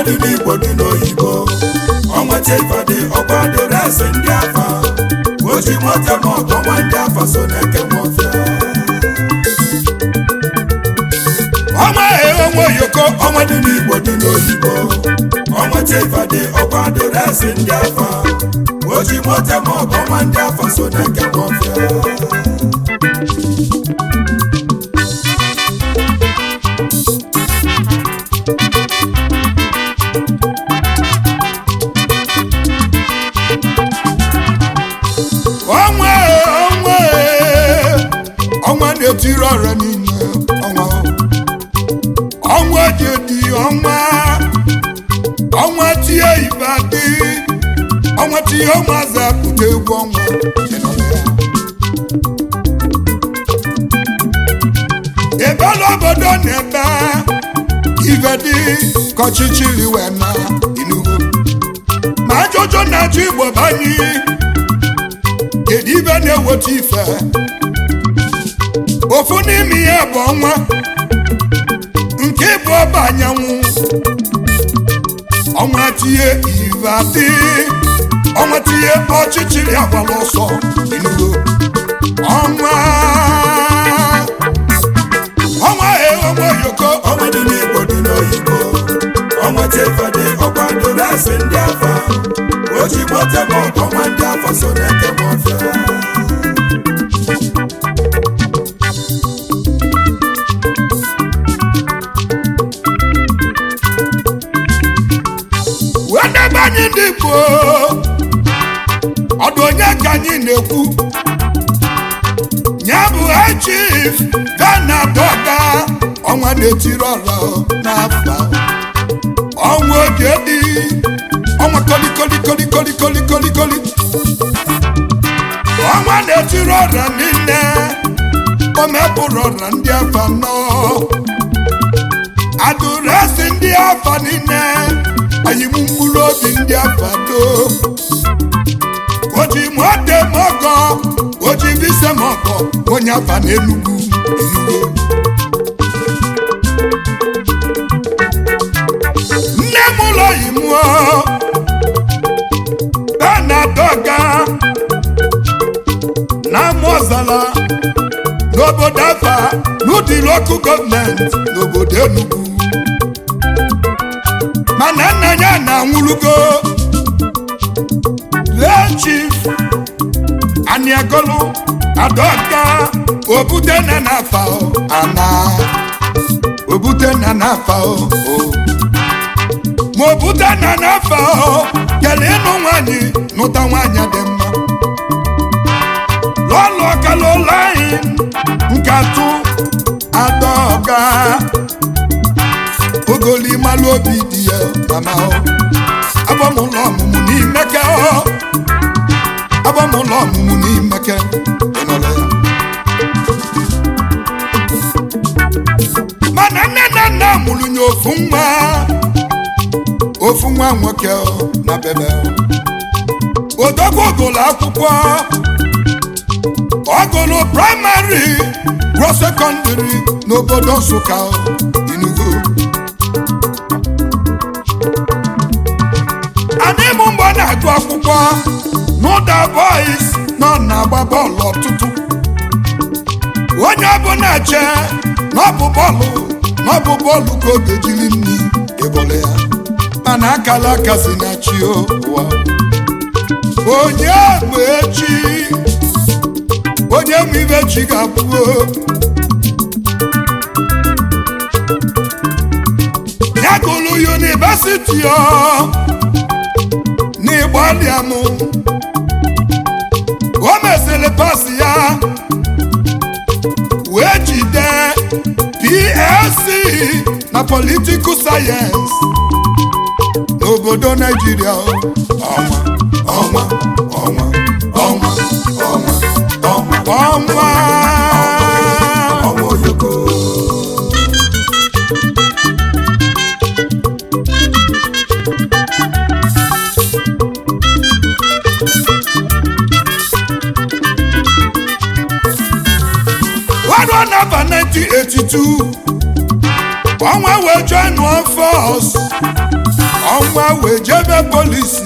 dị n'igbo dị n'oyibo ọnweta ifeadị ọkwa dịrị eze ndị afa oji mote ma ọgọ nwa ndị afa so na-eke mọfịa ọnwa onwe oyoko ọnwa dị n'igbo dị n'oyibo ọnweta ifeadị ọkwa dịrị eze ndị afa oji mote ma ọgọ nwa ndị afa so na-eke mọfịa ọnwa ọnwa ọnwa na-etiri ọrịa niile ọnwa ọnwa dị dị ọnwa ọnwa tie ibadị ọnwa tie ụmụazị apụta egwu ọnwa ebe n'obodo na-ebe ibe dị ka ọchịchịrị wee na inugo ma ajụjụ na-achọ igbo banye kedu ibe na-eweta ife ofu n'ime ihe bụ ọnwa nke bụ ọba anyanwụ ọnwa tinye ive adị ọnwa tinye ọchịchịrị agbala ọsọ inugo ọnwa ọnwa e ọnwa yoko ọnwa dị n'igbo dị n'oyibo ọnweta ifeadị ọkwa dịrị eze ndị afa oji mote ma ọgọ nwa ndị afa so na-eke mọfịa wee debe anyị ndị Igbo ọdụ onye ka anyị na-ekwu ya bụ chief gana dọga ọnwa na-etiri ọra n'afọ ọnwa oge dị ọnwa kolikolikolikolikolikolikolikoli ọnwa na-etiri ọra niile o mepụrụ ọra ndị afọ anọ adụresi ndị afọ niile anyị mụ mkpụrụ obi ndị afọ do oji mọte mọgọ oji bise mọgọ onye afa n'enugwu enugwu nne m ụlọ yi mụọ benadọga na amụọzala n'obodo afa n'ụdị lokal gọọmenti n'obodo enugwu mana nna ya na-anwụlugo lee chief aniagolu adọka obute na nafa o, ana obute na nafa o, o. ma obute na nafa o kele ịnụ nwanyị nụta nwanyị dị mma lọlọ kalụla anyị nkatụ adọga ogoli malụ obi dị ya mama o agbamụlọ ọmụmụ n'imeke o agbamụlọ ọmụmụ n'imeke ịnọrọ ya mana nne na nna mụrụ nye ofu nwa ofu nwa nwoke o na bebe o odogwu ogolo akwụkwọ ọgụlụ praịmarị ruo sekọndịrị n'obodo nsụka o, Enugu anyị mụ mgbe ọ na-agụ akwụkwọ n'ụda boys nọ na-agba bọọlụ ọtụtụ onye ọbụla che na ọ bụ bọọlụ na ọ bụ bọọlụ ka ọ ga-ejiri nri ebole ya mana akala aka si na chi ụwa onye bụ echi onye ma ibe chi ga-abụ ya gụrụ yunivesiti ọ n'ịgbalịa m o mesịrị pasị ya wee jide PLC na political sayensị n'obodo Naijiria ọnwa ọnwa ọnwa ọnwa ọnwa ọnwa ọnwa ọnwa oyoko Wadu nọmba 1982 ọnwa wee join one force ọnwa wee jebe polisi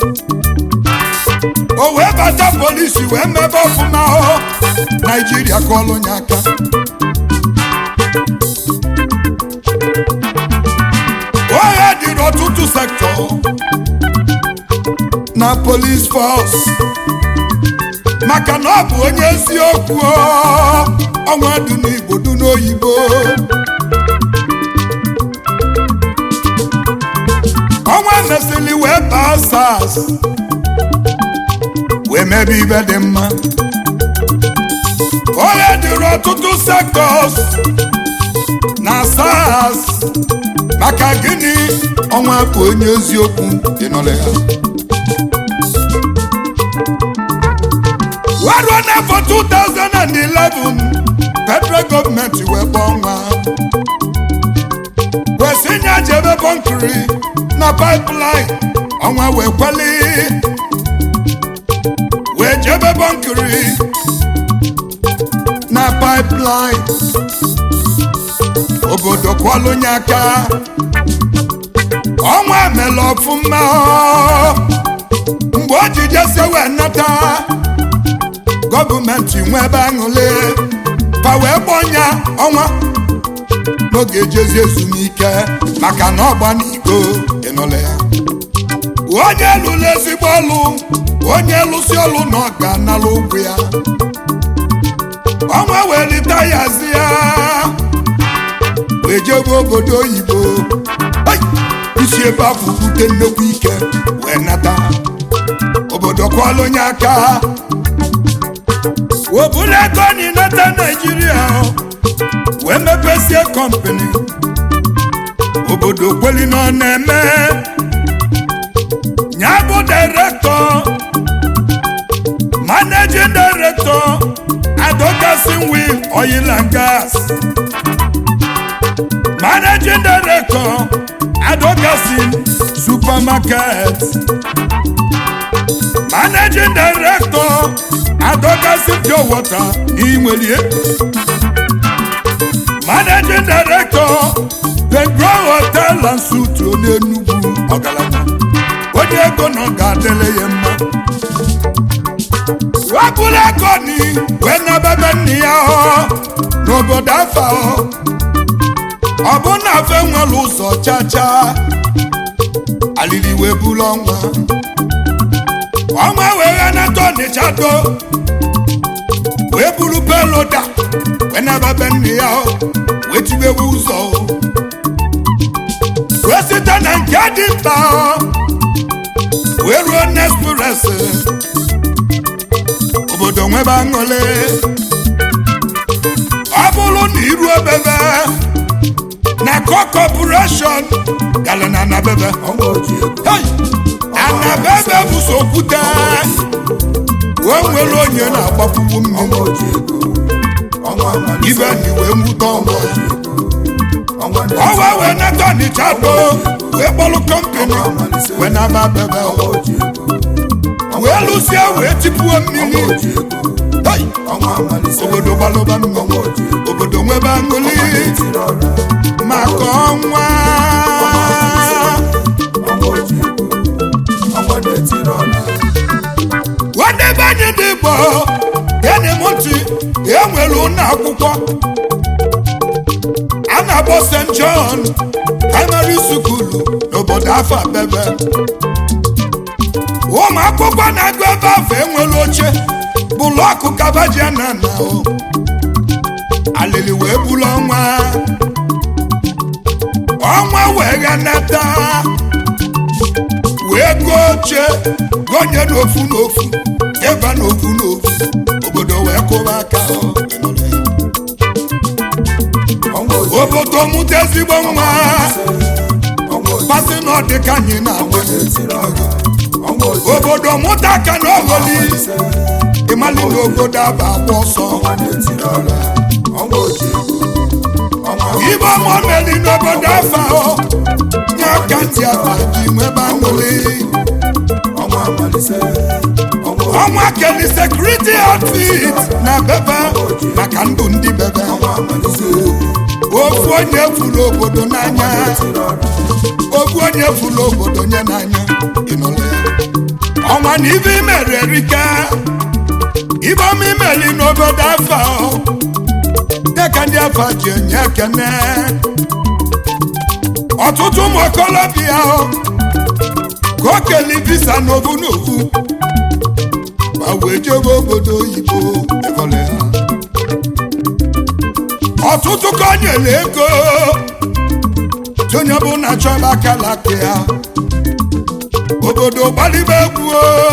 o wee bata polisi wee mebe ọfụma ọ naijiria kọlụ nye aka ohe dịrị ọtụtụ sektọ na polis fọs maka na ọ bụ onye eziokwu ọ, ọnwa dị n'igbo dị n'oyibo ọnwa mesịrị wee baa sas wee mebe ibe dị mma onye dịrị ọtụtụ sektọs na sas maka gịnị ọnwa bụ onye eziokwu ịnọle ya waruo n'afọ 2011 federal gọọmenti wee gba ọnwa kwesị nye jebe bọnkiri na pipeline ọnwa wee kweli wee jebe bọnkiri na pipeline obodo kwọlụnye aka ọnwa mere ọfụma ọ. mgbe o ji jesi wee nata gọọmenti nwe ebe aṅụle ka wee gbọnya ọnwa n'oge ejezi ezumike maka na ọgba n'iko ịnụle ya onye lụrụ ezigbo ọlụ onye lụsi ọlụ na ọ ga-anala ụgwọ ya ọnwa wee lita ya zi ya wee jebe obodo oyibo Ai! isi ebe afọ bute nnukwu ike wee nata obodo kwọlụ onye aka weburu ego n'inata naijiria wee mepesie kọmpani obodo kweli na ọ na-eme ya bụ direktọ managing director advocacy will oil and gas managing director advocacy supermarket managing director advocacy pure water inwelie managing director pedro hotel and suit n'enugwu ọgaranya onye ego na ọ ga-adịle ya mma wepụrụ ego ni wee nabebe nne ya ọ n'obodo afa ọ ọ bụ na afe nwere ụzọ chacha alili wee buru ọnwa ọnwa wee ghanata ọnịcha do wee buru beloda wee nabebe nne ya ọ wee tibewe ụzọ ọ wee site na nke dị mkpa ọ wee ruo nespres obodo nwebe aṅụle ọ bụrụ na iru obebe na co corporation gara na anabebe Hey! anabebe bụ so okwute wee nwere onye na-agbapụwu mmiri ibe ni wee nwute ọnwa ọwa wee nata ọnịcha do wee kpọlụ kọmpani wee naba bebe wee lụsie wee tipuo mmiri Hey! obodo gbalụba mmiri obodo nwebe aṅụli maka ọnwa wadebe anyị dị igbo gene m ntị enwere ụlọ akwụkwọ a na-akpọ st john primary school n'obodo afọ abebe ụmụ akwụkwọ na-agụ ebe afọ enwere oche bụlọkụ kabajia na na o alili wee bulu ọnwa ọnwa wee ghanata wee gụọ oche gonye n'ofu n'ofu eba n'ofu n'ofu obodo wee kụba aka ọ. obodo mụta ezigbo nwa pasị na ọ dị ka anyị na-agba obodo mụta aka na ọghọli ịmali na obodo aba agba ọsọ ibe ọmọ meli n'obodo afa ọ nye aka ntị afa ji nwebe aṅụli ọnwa keli sekuriti outfit na bebe maka ndụ ndị bebe ofu onye furu obodo n'anya ofu onye furu obodo nye n'anya ịnụla ya ọnwa na ibe imere erika ibe ọma imeli n'obodo afa dịka ndị afa ji enye ekene ọtụtụ ụmụ okolobịa ka o keli visa n'obu n'obu ma wee jebe obodo oyibo ịhụla ya ọtụtụ ka o nyere ego onye bụ na chọba akalaka ya obodo gbalibe egwu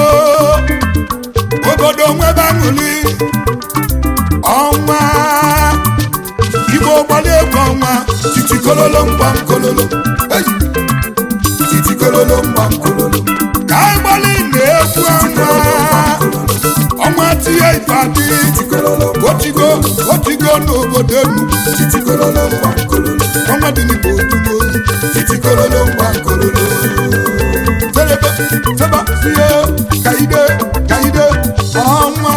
obodo nwebe aṅụli ọnwa igbo gbali egwu ọnwa titi kololo mgbam kololo Hey! titi kololo mgbam kololo ka anyị gbali na-egwu ọnwa ọnwa tinye ifeadị titi kololo otigo otigo n'obodo enu titi kololo mgbam kololo ọnwa dị n'igbo otugo titi kololo mgbam kololo Selebe, seba, siye, kaide, kaide, ọnwa.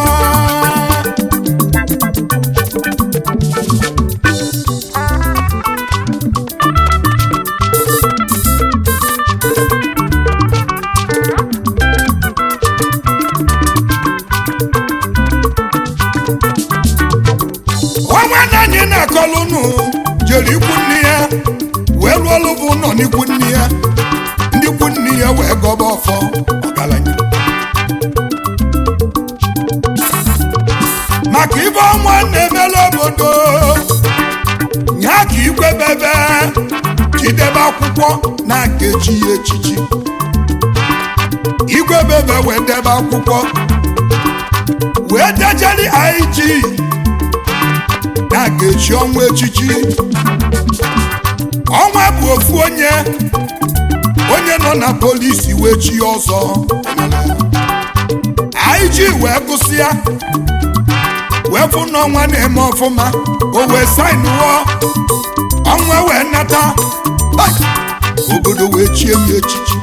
ọnwa na anyị na-akọlụ nụ jere ikwu nne ya wee lụọ ọlụ bụ nọ n'ikwu nne ya ndị ikwu nne ya wee gọba ọfọ ọgaranya maka ibe ọnwa na-emela obodo nya ka igwe bebe chidebe akwụkwọ na nkechi ya echichi igwe bebe wee debe akwụkwọ wee dejeli IG na ga-echi ọnwa echichi ọnwa bụ ofu onye onye nọ na polisi wee chi ọzọ IG wee gụsịa wee fụ na ọnwa na-eme ọfụma o wee sainụọ ọnwa wee nata Ai! obodo wee chie ya echichi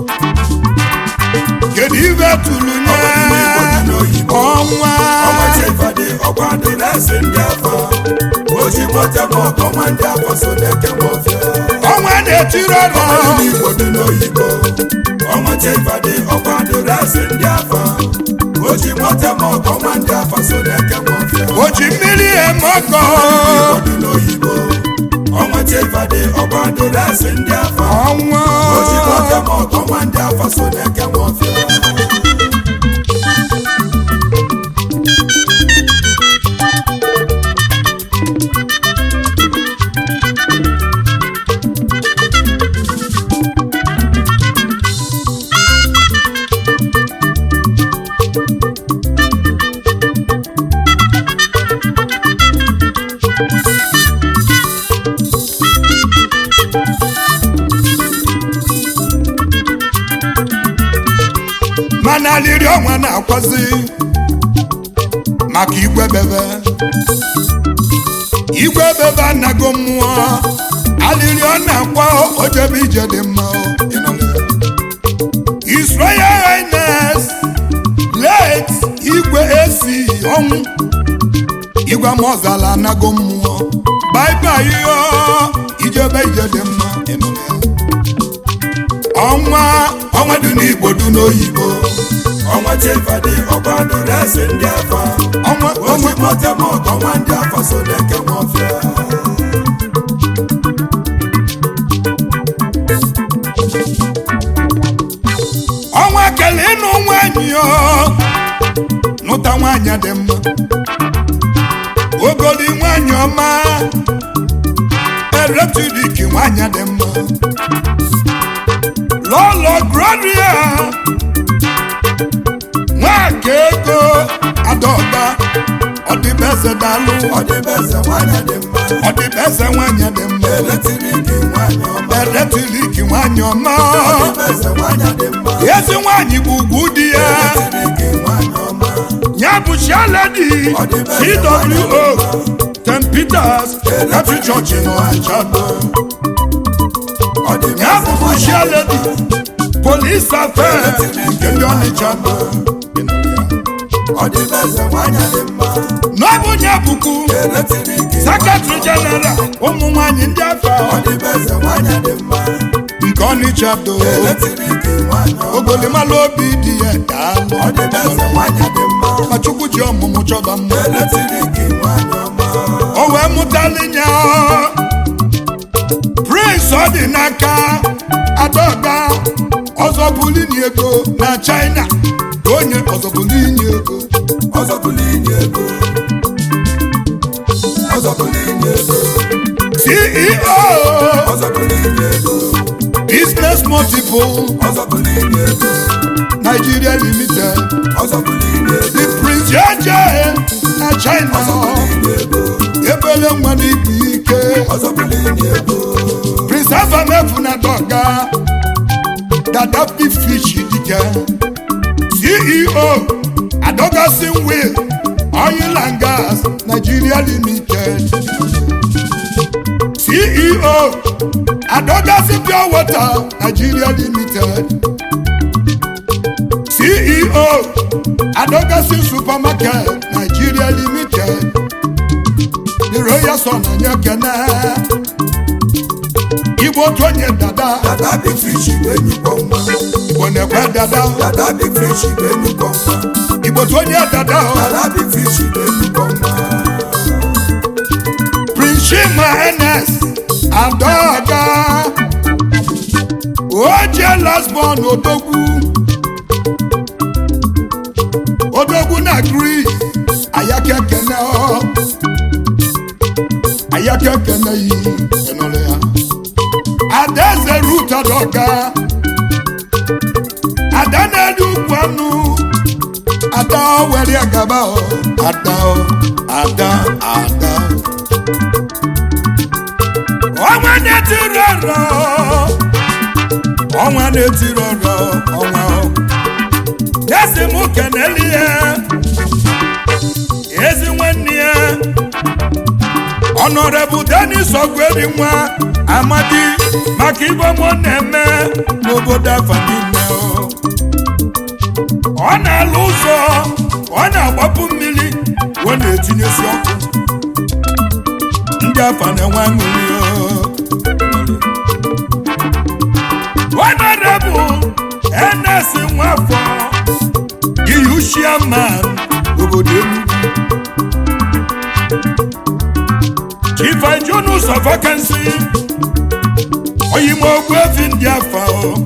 kedu ibe tụrụ nye ọnwa ọnwa chefadị ọkwa adịrịsị ndị afa o ji mote ma ọkọ nwa ndị afa so na-eke m ọfịa ọnwa na-etiri ọrụ ọnwa n'igbo dị n'oyibo ọnwa chefadị ọkwa adịrịsị ndị afa o ji mote ma ọkọ nwa ndị afa so na-eke m ọfịa o ji mmiri eme ọkọ Igbo dị n'oyibo ọnwa chefadị ọkwa adịrịsị ndị afa ọnwa o ji mote ma ọkọ nwa ndị afa so na-eke m ọfịa mana alịrị ọnwa na-akwazi maka igwe bebe igwe bebe anago mmụọ alịrị ọ na-akwa ojebe ije dị mma o. His Royal Highness late igwe esi ọnwụ igwe mọzala anago mmụọ baibai yo ijebe ije dị mma ịnụla ya. ọnwa ọnwa dị n'igbo dị n'oyibo ọnwa chefadị ọkwa adịrịsị ndị afa ọnwa o ji mote ma ọkọ nwa ndị afa so na-eke m ọfịa ọnwa kele ịnụ nwanyị ọ nụta nwanyị dị mma ogoli nwanyị ọma eletrik nwanyị dị mma lọlọ gloria nwaka ego adọba ọdịbeze dalụ ọdịbeze nwanyị dị mma ọdịbeze nwanyị dị mma eletriki nwanyị ọma eletrik nwanyị ọma ọdịbeze nwanyị dị mma ezi nwanyị bụ ugwu di ya eletriki nwanyị ọma ya bụ chialedi cwo st peters catholic church n'ọnịcha ya ọdịbeze bụbu chialedi polis affair nke ndị ọnịcha ọdịbeze nwanyị dị mma n'ọbụ ya bụkwu eletrik sekretari jeneral ụmụ nwanyị ndị afọ ọdịbeze nwanyị dị mma nke ọnịcha do eletrik nwanyị ọma ogolimalụ obi dị ya daalụ ọdịbeze nwanyị dị mma ma chukwu ji ọmụmụ chọba mma eletrik nwanyị ọma o wee mụtalinya prince ọ dị n'aka adaọga ọzọbụlini ego na china ka onye ọzọbụlini ego ọzọ bụlụ inye ego ọzọ bụlụ inye ego ceo ọzọ bụlụ inye ego business multiple ọzọ bụlụ inye ego nigeria limited ọzọ bụlụ inye ego the prince jeje na china ọzọ bụlụ inye ego ebele nwa n'ibu ike ọzọ bụlụ inye ego prince afamefu na dọga dadapi fish dike ceo adogasin will oil and gas nigeria limited ceo adogasin pure water nigeria limited ceo adogasin supermarket nigeria limited the royal son onye kene igbo otu onye dada dada big fish bụ enyikpọ nwa igbo na-ekwe dada dada big fish bụ enyikpọ nwa igbo otu onye dada dada big fish bụ enyikpọ nwa prince shima ns adaga oje lasbon odogwu odogwu na gris ayakekene ọ ayakekene yi enụrụ ya adaeze rut adọga ada na-elu ukwu anụ ada were gaba ọ ada ọ ada ada ọnwa na-etiri ọrọ ọnwa na-etiri ọrọ ọnwa ọ. ezi m keneli ya ezi nwanne ya ọnọrebụ denis ogweri nwa amadi maka ibe mụ na-eme n'obodo afa niile ọ. ọ na-alụ ụzọ ọ na-agbapụ mmiri ọ na-etinyesi ọkụ ndị afa na-enwe aṅụrị ọ. Honorable NS Nwafọ Giyushia man obodo Enugu Chief Ijunus of Vacancy Oyimo Ogbuefi ndị afa ọ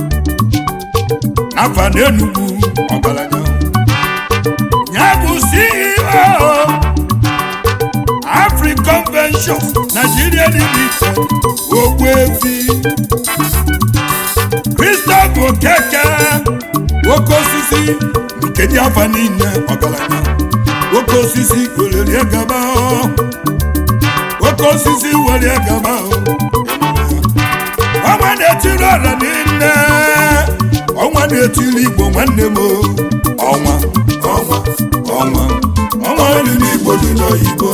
afa na Enugu ọgaranya ya bụ CEO Afri Convention Nigeria Limited Ogbuefi Christopher Okeke oke osisi nke dị afa niile ọgaranya oke osisi wererie gaba ọ. oke osisi were gaba ọ. ọnwa na-etiri ọra niile ọnwa na-etiri igbo nwanne m o. ọnwa ọnwa ọnwa ọnwa dị n'igbo dị n'oyibo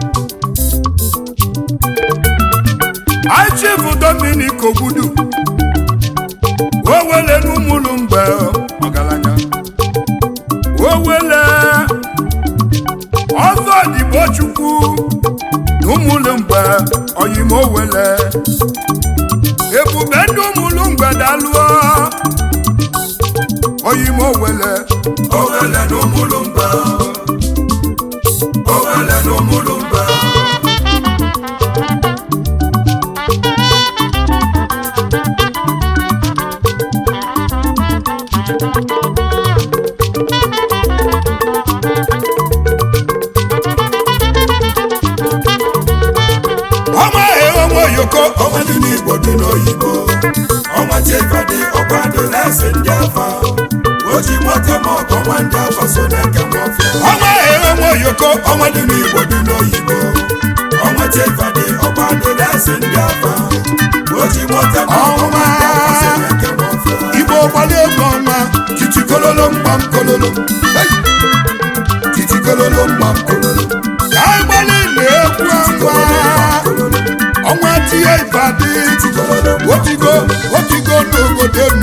Chief Dominic Ogbudu owele n'ụmụlụ mgbe ọgaranya owele ọzọ dịgbo chukwu n'ụmụlụ mgbe oyim owele ebube ndị ụmụlụ mgbe dalụọ oyim owele owele n'ụmụlụ mba owele n'ụmụlụ mba ọnwa onwe oyoko ọnwa dị n'igbo dị n'oyibo ọnwa chekadị ọkwado na-ese ndị afa oji moto ma ọgọ nwa ndị afa so na-eke m ọfịa ọnwa onwe oyoko ọnwa dị n'igbo dị n'oyibo ọnwa chekadị ọkwado na-ese ndị afa oji moto ma ọgọ nwa ndị afa so na-eke m ọfịa igbo gbali ego ọnwa titi kololo mgbam kololo Hey! titi kololo mgbam kololo ka anyị gbali na-ekwu ọnwa ọnwa tie ifeadị otigo otigo n'obodo